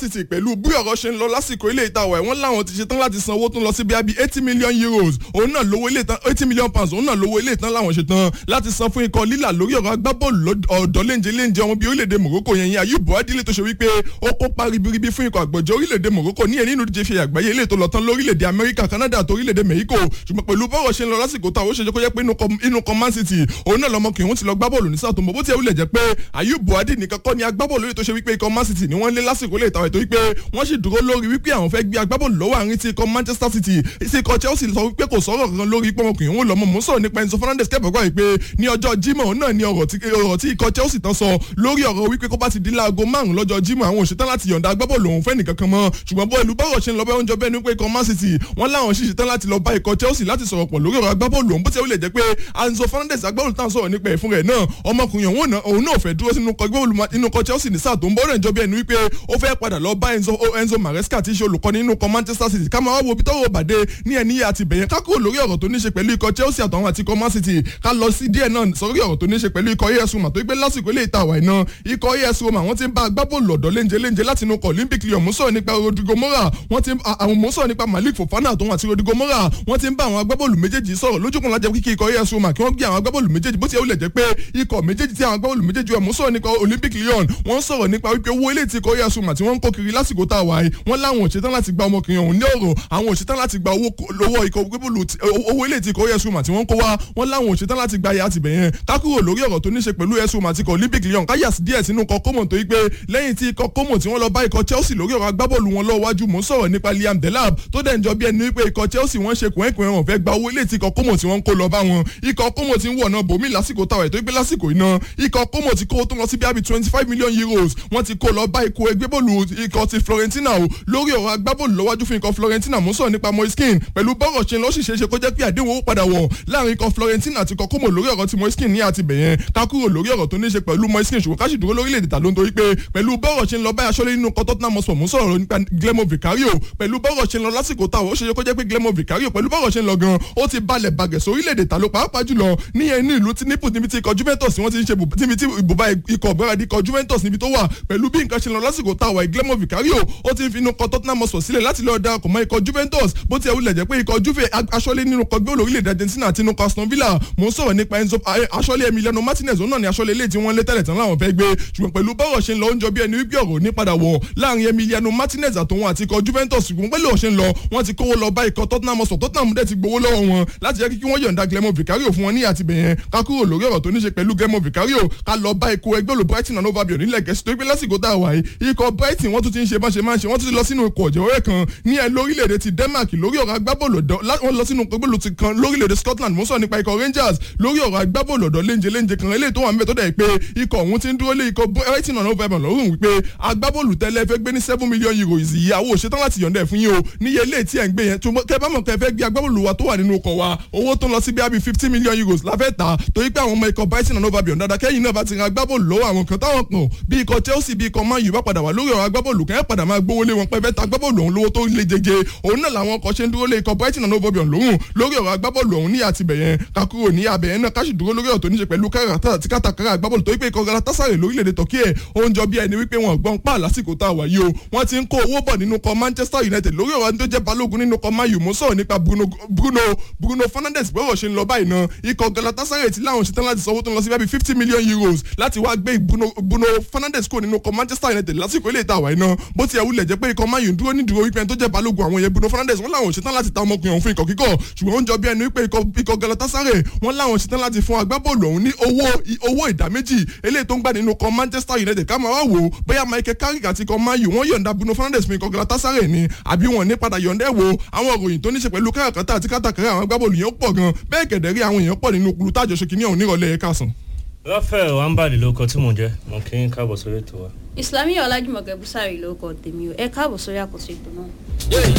títì pẹ̀lú bí ọ̀rọ̀ ṣe ń lọ lásìkò ilé ìtawọ̀ ẹ̀ wọ́n láwọn ti ṣetán láti san owó tó ń lọ sí bíi eighty million euros òun náà lówó ilé ìtàn eighty million pounds òun náà lówó ilé ìtàn láwọn ṣetán láti san fún ikọ̀ lílà lórí ọ̀rọ̀ agbábọ́ọ̀lù ọ̀dọ́ léńjẹ léńjẹ ọmọ bíi orílẹ̀-èdè Morocco yẹn yẹn Ayub Boadile tó ṣe wípé ó kópa ribiribi fún ikọ̀ àgbọ̀jọ́ orílẹ̀-èdè Morocco ní ẹni inú díje fi àgbáyé ilé tó lọ tán lórílẹ̀-èdè Amẹ́ríkà Canada àti orílẹ̀-èdè Mexico ṣùgbọ́n pẹ̀lú bọ́rọ̀ ṣe ń lọ lásìkò táwọn ó ṣe jẹ́ kó yẹ pé inú kan Man City òun náà lọmọkùnrin òun ti lọ gbá bọ́ọ̀lù ní sáà tó ń bọ̀ bó ti ẹ̀ wúlẹ̀ jẹ́ pé Ayub Boadile nìkan kọ́ ni agbábọ́ọ̀lù lórí tó ṣe wípé ikọ̀ Man City ni wọ́n lé lásìkò lè tàwọn ètò wípé wọ́n sì dúró lórí wípé àwọn fẹ́ gbé agbábọ́ọ̀lù lọ́wọ́ àárín ti ikọ̀ Manchester City sí ikọ̀ Chelsea sọ wípé kò sọ̀rọ̀ kankan lórí pọ́nmọkùnrin òun lọ́mọ mò ń sọ̀rọ̀ nípa Enzo Fernandez kẹ́bọ̀ gbà wípé ní ọjọ́ Jímọ̀ náà ni ọ̀rọ̀ tí ikọ̀ Chelsea tán sọ lórí ọ̀rọ̀ wípé kó bá ti di láago márùn lọ́jọ́ Jímọ̀ àwọn òṣètán láti yọ̀ǹda agbábọ́ọ̀lù òun fẹ́ nìkan kan mọ́ ṣùgbọ́n bó ẹlú bọ́rọ̀ ṣe ń lọ bẹ́ẹ̀ oúnjẹ bẹ́ẹ̀ ni pé ikọ̀ Man City wọ́n láwọn sì ṣetán láti lọ bá ikọ̀ Chelsea láti sọ̀rọ̀ pọ̀ lórí ọ̀rọ̀ agbábọ́ọ̀lù òun bó ti ẹ̀ wúlẹ̀ jẹ́ pé Enzo Fernandez agbábọ́ọ̀lù táwọn sọ̀rọ̀ nípa ẹ̀ fún rẹ̀ náà ọmọkùnrin òun náà fẹ́ dúró sínú ikọ̀ Chelsea ní sáà tó ń bọ́ rẹ̀ ń jọ bí ẹni wípé ó fẹ́ padà lọ bá Enzo Enzo Maresca tí í ṣe olùkọ́ni nínú ikọ̀ Manchester City ká máa wá wo bí tọ́wọ́ bàdé ní ẹni yẹ àti bẹ̀yẹn ká kúrò lórí ọ̀rọ̀ tó ní ṣe pẹ̀lú ikọ̀ Chelsea àtàwọn àti ikọ̀ Man City ká lọ sí díẹ̀ náà sórí ọ̀rọ̀ tó ní ṣe pẹ̀lú ikọ̀ AS Roma tó gbé lásìkò ilé ìta àwà iná ikọ̀ AS Roma wọ́n ti ń bá agbábọ́ọ̀lù ọ̀dọ́ léńjẹ léńjẹ láti inú ikọ̀ Olympic Lyon mú sọ̀rọ̀ nípa Rodrigo Mora wọ́n ti àwọn mú sọ̀rọ̀ nípa Malik Fofana àtòun àti Rodrigo Mora wọ́n ti ń bá àwọn agbábọ́ọ̀lù méjèèjì sọ̀rọ̀ lójúkun lájẹ́ kíkí ikọ̀ AS Roma kí wọ́n gbé àwọn agbábọ́ọ̀lù méjèèjì bó ti yẹ ó lẹ̀ jẹ́ pé ikọ̀ méjèèjì tí àwọn agbábọ́ọ̀lù méjèèjì wọ́n mú sọ̀rọ̀ nípa Olympic Lyon wọ́n sọ̀rọ̀ nípa wípé owó ilé tí ikọ̀ AS Roma tí wọ́n ń kó kiri lásìkò tá a wà yìí wọ́n láwọn òṣètán láti gba ọmọkùnrin ọ̀hún ní ọ̀rọ̀ àwọn òṣètán láti gba owó ikọ̀ gbébùlù owó ilé tí ikọ̀ AS Roma tí wọ́n ń kó wá wọ́n láwọn òṣètán láti gba ayé àtìbẹ̀ yẹn kákúrò lórí ọ̀rọ̀ tó ní ṣe pẹ̀lú AS Roma àti ikọ̀ Olympic Lyon káyà sí díẹ̀ sínú ikọ̀ Como tó yí pé lẹ́yìn tí ikọ̀ Como tí wọ́n lọ bá ikọ̀ Chelsea lórí ọ̀rọ̀ agbábọ́ọ̀lù wọn lọ́wọ́ wájú mò ń sọ̀rọ̀ nípa Liam Delap tó dẹ̀ ń jọ bí ẹni wípé ikọ̀ Chelsea wọ́n ṣe kùnẹ́kùnẹ́ wọn fẹ́ gba owó ilé tí ikọ̀ Como tí wọ́n ń kó lọ bá wọn ikọ̀ Como ti ń wọ̀ náà bòmí lásìkò táwọn ètò ìgbé lásìkò iná ikọ̀ Como ti kó tó lọ sí bí i twenty five million euros wọ́n ti kó lọ bá ikọ̀ ẹgbẹ́ bọ́ọ̀lù ikọ̀ ti Florentina o lórí ọ̀rọ̀ agbábọ́ọ̀lù lọ́wájú fún ikọ̀ Florentina mò ń sọ̀rọ̀ nípa Moiskin pẹ̀lú bọ́rọ̀ ṣe lọ́sì ṣeéṣe kó jẹ́ pé àdéhùn owó padà wọ̀ láàrin ikọ̀ Florentina àti ikọ̀ Como lórí ọ̀rọ̀ ti Moiskin ní àti bẹ̀yẹn ká kúrò lórí ọ̀rọ̀ tó ní ṣe pẹ̀lú Moiskin ṣùgbọ́n ká sì dúró lórílẹ̀‐èdè tà ló ń torí pé pẹ̀lú bọ́rọ̀ ṣe ń lọ báyà ṣọlẹ̀ nínú ikọ̀ Tottenham Hotspur mò ń sọ̀rọ̀ nípa Glemo Vicario pẹ̀lú bọ́rọ̀ ṣe ń lọ lásìkò táwọn ó ṣe kó jẹ́ pé Glemo Vicario pẹ̀lú bọ́rọ̀ ṣe ń lọ gan ó ti balẹ̀ bàgẹ̀ sórílẹ̀‐èdè tà ló pàápàá jùlọ níyẹn ní ìlú tí nípò níbi tí ikọ̀ Juventus wọ́n ti ń ṣe níbi tí ibùba ikọ̀ gbáradì ikọ̀ Juventus níbi tó wà pẹ̀lú bí nǹkan ṣe ń lọ lásìkò táwọn Glemo Vicario ó ti ń finú kọ Tottenham Hotspur sílẹ̀ láti lọ́ọ́ darapọ̀ mọ́ ikọ̀ Juventus bó ti ẹ̀ wulẹ̀ jẹ́ pé ikọ̀ Juve aṣọ́lé nínú kọ gbé olórílẹ̀-èdè Argentina àti inú Aston Villa mò ń sọ̀rọ̀ nípa Enzo aṣọ́lé Emiliano Martinez òun náà ni aṣọ́lé ilé tí wọ́n lé tẹ́lẹ̀ tán láwọn fẹ́ gbé ṣùgbọ́n pẹ̀lú bọ́rọ̀ ṣe ń lọ oúnjẹ bí ẹni wípé ọ̀rọ̀ ní padà wọ̀ láàrin Emiliano Martinez àtòun àti ikọ̀ Juventus ṣùgbọ́n pẹ̀lú ọ̀ṣẹ́ ń lọ wọ́n ti kówó lọ bá ikọ̀ Tottenham Hotspur Tottenham dẹ̀ ti gbowó lọ́wọ́ wọn láti jẹ́ kí wọ́n yọ̀ǹda Glemo Vicario fún wọn ní àtibẹ̀yẹn ká kúrò lórí ọ̀rọ̀ tó ní ṣe pẹ̀lú Glemo Vicario ká lọ bá ikọ̀ ẹgbẹ́ olù Brighton and Hove Albion nílẹ̀ Gẹ̀ẹ́sì tó gbé lásìkò tá a wà yìí ikọ̀ Brighton wọ́n tún ti ń ṣe bá ṣe máa ń ṣe wọ́n tún ti lọ sínú ikọ̀ ọ̀jẹ̀wé kan ní ẹ lórílẹ̀‐èdè ti Denmark lórí ọ̀rọ̀ agbábọ́ọ̀lù ọ̀dọ́ wọ́n lọ sínú gbogbo ti kan lórílẹ̀‐èdè Scotland mo sọ nípa ikọ̀ Rangers lórí ọ̀rọ̀ agbábọ́ọ̀lù ọ̀dọ́ léńjẹ léńjẹ kan eléyìí tó wà mẹ́tọ́ dẹ̀ pé ikọ̀ ọ̀hún ti ń dúró lé ikọ̀ Brighton and Hove Albion lọ́rùn wípé agbábọ́ọ̀lù tẹ́lẹ̀ fẹ́ gbé ní seven million euros ìyàwó ṣetán láti yọ̀ǹda ẹ̀ fún yín o níye ilé tí ẹ̀ ń gbé yẹn kẹ bá mọ̀ kẹ fẹ́ gbé agbábọ́ọ̀lù wa tó wà nínú ọkọ̀ wa owó tó ń lọ sí bí i fifty million euros la fẹ́ ta torí pé àwọn ọmọ ikọ̀ Brighton and Hove Albion dáadáa kẹ́yìn náà bá ti ra agbábọ́ọ̀lù lọ́wọ́ àwọn kan táwọn kan bí ikọ̀ Chelsea bí ikọ̀ Man U bá padà wà lórí ọ̀rọ̀ agbábọ́ọ̀lù kẹ́ padà máa gbówó lé wọn pẹ́ fẹ́ ta agbábọ́ọ̀lù ọ̀hún lówó tó le jẹjẹ òun náà làwọn ọkọ̀ ṣe ń dúró lé ikọ̀ Brighton and Hove Albion lóhùn lórí ọ̀rọ̀ agbábọ́ọ̀lù ọ̀hún ní àtibẹ̀yẹn kakúrò ní abẹ̀yẹn náà káṣí dúró lórí ọ̀rọ̀ tó ní ṣe pẹ̀lú káràtà àti kátàkárà agbábọ́ọ̀lù tó wípé ikọ̀ Galatasaray lórílẹ̀‐èdè Turkey ẹ̀ ó ń jọ bí ẹni wípé wọn gbọ́n pa lásìkò tá a wà yìí o wọ́n ti ń kó owó bọ̀ nínú kọ Manchester United lórí ọ̀rọ̀ tó jẹ́ balógun nínú kọ Man U mo sọ̀rọ̀ nípa Bruno Bruno Bruno Fernandes bọ́rọ̀ ṣe ń lọ báyìí náà ikọ̀ Galatasaray ti láwọn ṣetán láti sanwó tó ń lọ sí bíi fifty million euros láti wá gbé Bruno Bruno Fernandes kúrò nínú kọ Manchester United lásìkò ilé ìta àwáyé náà bó ti ẹ̀wù lẹ̀ jẹ́ pé ikọ̀ Man U dúró ní dúró wípé tó jẹ́ balógun àwọn yẹn Bruno Fernandes wọ́n láwọn ṣetán láti ta ọmọkùnrin ọ̀hún fún ikọ̀ kíkọ̀ ṣùgbọ́n ó ń jọ bí ẹni wípé ikọ̀ Galatasaray wọ́n láwọn ṣetán láti fún agbábọ́ọ̀lù ọ̀hún ní owó owó ìdá méjì eléyìí tó ń gbà nínú kọ Manchester United ká máa wá wò ó bóyá Michael Carrick àti ikọ̀ Man U wọ́n yọ̀ǹda Bruno Fernandes fún ikọ̀ Galatasaray ni àbí wọn ní padà yọ̀ǹda ẹ̀ wo àwọn òròyìn tó ní ṣe pẹ̀lú káràkátà àti kátàkárà àwọn agbábọ́ọ̀lù yẹn pọ̀ gan bẹ́ẹ̀ kẹ̀dẹ̀ rí àwọn èèyàn pọ̀ nínú kulu tájọṣe kìíní ọ̀hún nírọ̀lẹ́ ẹ̀ka sàn. Raphael Wambali ló kọ tí mò ń jẹ́ mo kí n káàbọ̀ sórí ètò wa. Islamiyah Ọlájúmọ̀kẹ́ Búsàrí ló kọ tèmi o ẹ káàbọ̀ sórí àkóso ètò náà.